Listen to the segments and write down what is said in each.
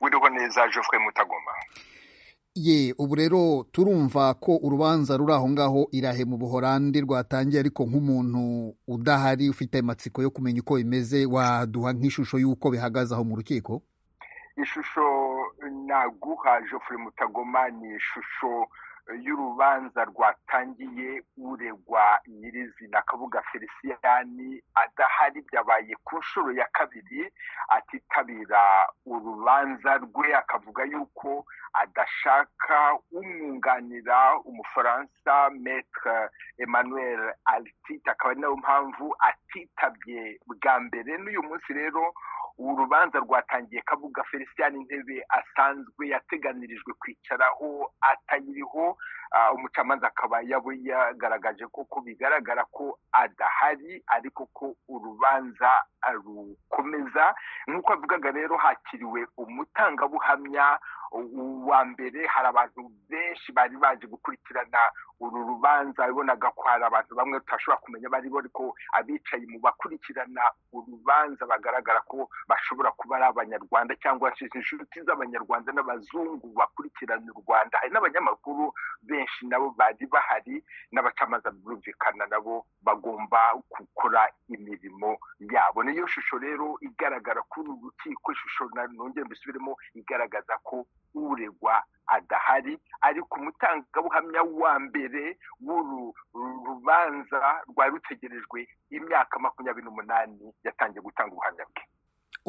w'iriho neza Geoffrey mutagoma ye ubu rero turumva ko urubanza ruri aho ngaho irahe mu buhorandi rwatangiye ariko nk'umuntu udahari ufite amatsiko yo kumenya uko bimeze waduha nk'ishusho y'uko bihagaze aho mu rukiko ishusho naguha Geoffrey mutagoma ni ishusho y'urubanza rwatangiye uregwa nyirizina kabuga feliciyani adahari byabaye ku nshuro ya kabiri atitabira urubanza rwe akavuga yuko adashaka umwunganira umufaransa metre emmanuel altite akaba ari nayo mpamvu atitabye bwa mbere n'uyu munsi rero urubanza rwatangiye kabuga felicien intebe asanzwe yateganirijwe kwicaraho atayiriho umucamanza akaba yaba yagaragaje ko bigaragara ko adahari ariko ko urubanza rukomeza nk'uko avugaga rero hakiriwe umutangabuhamya uwa mbere hari abantu benshi bari baje gukurikirana uru rubanza wabonaga ko hari abantu bamwe tutashobora kumenya bari ariko abicaye mu bakurikirana urubanza bagaragara ko bashobora kuba ari abanyarwanda cyangwa inshuti z'abanyarwanda n'abazungu bakurikirana u rwanda hari n'abanyamakuru benshi nabo bari bahari n'abacamanza birumvikana nabo bagomba gukora imirimo yabo niyo shusho rero igaragara kuri uru rukiko ishusho nongera mbisubiremo igaragaza ko uregwa adahari ariko umutangabuhamya wa mbere w'uru rubanza rwari rutegerejwe imyaka makumyabiri n'umunani yatangiye gutanga ubuhamya bwe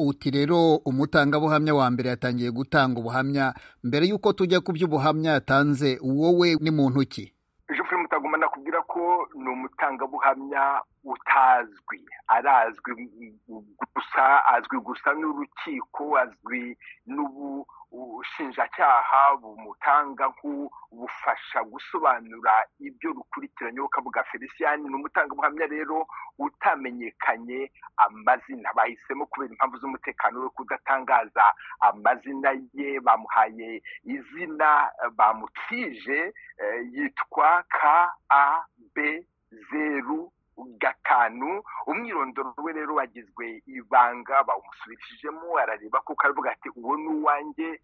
uti rero umutangabuhamya wa mbere yatangiye gutanga ubuhamya mbere y'uko tujya ku by'ubuhamya yatanze wowe ni mu ntoki jufure mutagoma nakubwira ko ni umutangabuhamya utazwi arazwi gusa azwi gusa n'urukiko azwi n'ubushinjacyaha bumutanga nk'ubufasha gusobanura ibyo rukurikiranyeho kabuga felicien ni umutangabuhamya rero utamenyekanye amazina bahisemo kubera impamvu z'umutekano we kudatangaza amazina ye bamuhaye izina bamutije yitwa ka a b zeru gatanu umwirondoro we rero wagizwe ibanga bawumusubirishijemo arareba kuko aravuga ati uwo ni uwanjye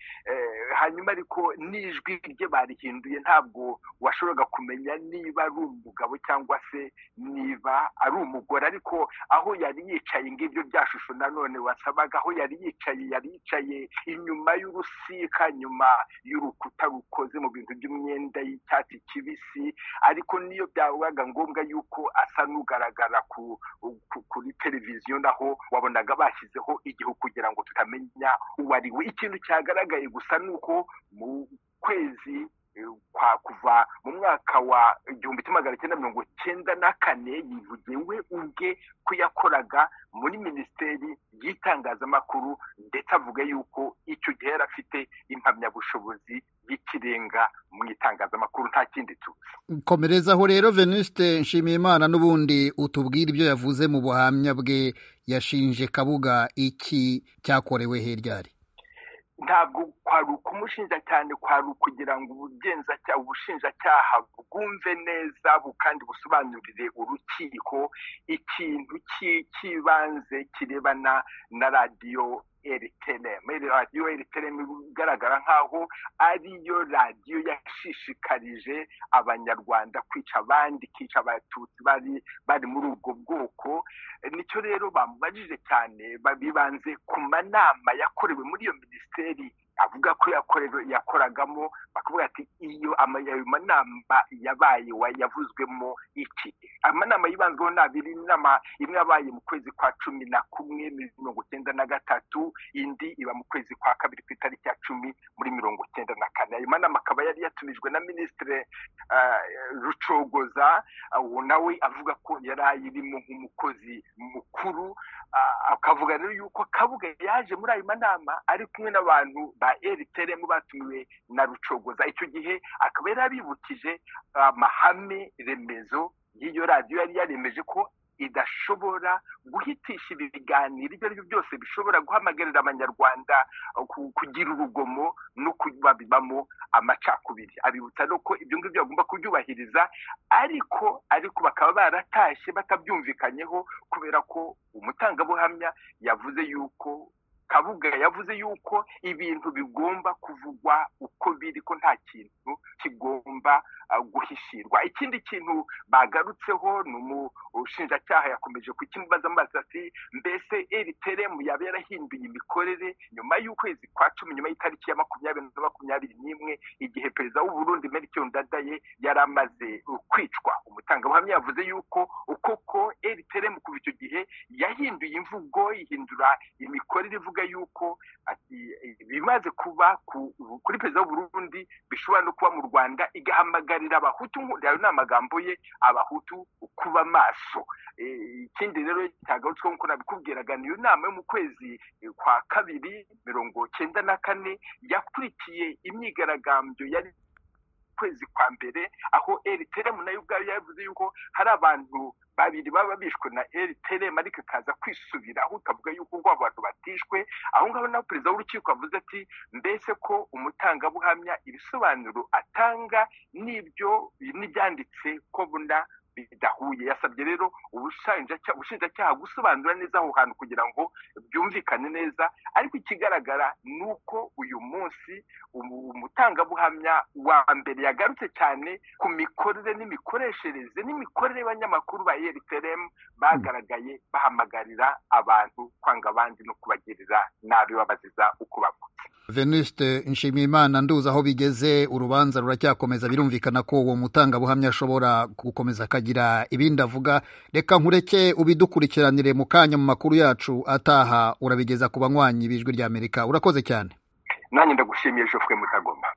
hanyuma ariko n'ijwi rye barihinduye ntabwo washoboraga kumenya niba ari umugabo cyangwa se niba ari umugore ariko aho yari yicaye ngibyo bya shusho nanone wasabaga aho yari yicaye yari yicaye inyuma y'urusika nyuma y'urukuta rukoze mu bintu by'umwenda y'icyatsi kibisi ariko niyo byabaga ngombwa yuko asa n'u kugaragara kuri televiziyo naho wabonaga bashyizeho igihu kugira ngo tutamenya uwo ari we ikintu cyagaragaye gusa ni uko mu kwezi kwa kuva mu mwaka wa igihumbi kimwe magana cyenda mirongo cyenda na kane yivugiye we ubwe ko yakoraga muri minisiteri y'itangazamakuru ndetse avuga yuko icyo gihe yari afite impamyabushobozi y'ikirenga mu itangazamakuru nta kindi tuzi komerezaho rero venuste nshimiyimana n'ubundi utubwire ibyo yavuze mu buhamya bwe yashinje kabuga iki cyakorewe heryari ntabwo kwari ukumushinja cyane kwari ukugira ngo ubugenzacyaha ubushinjacyaha bwumve neza kandi busobanurire urukiko ikintu cy'ibanze kirebana na radiyo eritereme radiyo eritereme igaragara nk'aho ariyo radiyo yashishikarije abanyarwanda kwica abandi ikica abatutsi bari bari muri ubwo bwoko nicyo rero bamubajije cyane bibanze ku manama yakorewe muri iyo minisiteri avuga ko yakoragamo bakavuga ati iyo manama yabaye yavuzwemo iki amanama yibanzweho ni abiri inama imwe yabaye mu kwezi kwa cumi na kumwe mirongo icyenda na gatatu indi iba mu kwezi kwa kabiri ku itariki ya cumi muri mirongo icyenda na kane ayo manama akaba yari yatumijwe na minisitiri rucogoza nawe avuga ko yari ayirimo nk'umukozi mukuru akavuga rero yuko kabuga yaje muri ayo manama ari kumwe n'abantu ba eriteremu batumiwe na rucogoza icyo gihe akaba yari abibukije amahame remezo y'iyo radiyo yari yaremeje ko idashobora guhitisha ibiganiro ibyo ari byo byose bishobora guhamagarira abanyarwanda kugira urugomo no babibamo amacakubiri abibutsa no ko ibyo ngibyo bagomba kubyubahiriza ariko ariko bakaba baratashye batabyumvikanyeho kubera ko umutangabuhamya yavuze yuko kabuga yavuze yuko ibintu bigomba kuvugwa uko biri ko nta kintu kigomba guhishirwa ikindi kintu bagarutseho ni umushinjacyaha yakomeje kukimubaza amazi ati mbese eriteremu yaba yarahinduye imikorere nyuma y'ukwezi kwa cumi nyuma y'itariki ya makumyabiri na makumyabiri n'imwe igihe perezida w'uburundi merikiyoni dadaye yari amaze kwicwa umutangabuhamya yavuze yuko ukoko eriteremu kuva icyo gihe yahinduye imvugo ihindura imikorere ivuga yuko bimaze kuba kuri perezida w'uburundi bishobora no kuba mu rwanda igahamagarira abahutu ayo ni amagambo ye abahutu kuba maso ikindi rero cyagarutsweho nk'uko nabikubwiraga niyo nama yo mu kwezi kwa kabiri mirongo cyenda na kane yakurikiye imyigaragambyo yari kwezi kwa mbere aho eriteremu nayo ubwayo yavuze yuko hari abantu babiri baba bishwe na eriteremu ariko ikaza kwisubira aho utavuga yuko ubwo abantu batishwe aho ngaho nawe perezida w'urukiko avuze ati mbese ko umutangabuhamya ibisobanuro atanga n'ibyo n'ibyanditse ko bunda bidahuye yasabye rero ubushinjacyaha gusobanura neza aho hantu kugira ngo byumvikane neza ariko ikigaragara ni uko uyu munsi umutangabuhamya wa mbere yagarutse cyane ku mikorere n'imikoreshereze n'imikorere y'abanyamakuru ba eriteremu bagaragaye bahamagarira abantu kwanga abandi no kubagirira nabi babaziza uko bavutse venuste nshimiyimana nduzi aho bigeze urubanza ruracyakomeza birumvikana ko uwo mutangabuhamya ashobora gukomeza akagira ibindi avuga reka nkureke ubidukurikiranire mu kanya mu makuru yacu ataha urabigeza ku banywanyi b'ijwi ry'amerika urakoze cyane nanjye ndagushimiye jofwe mutagoma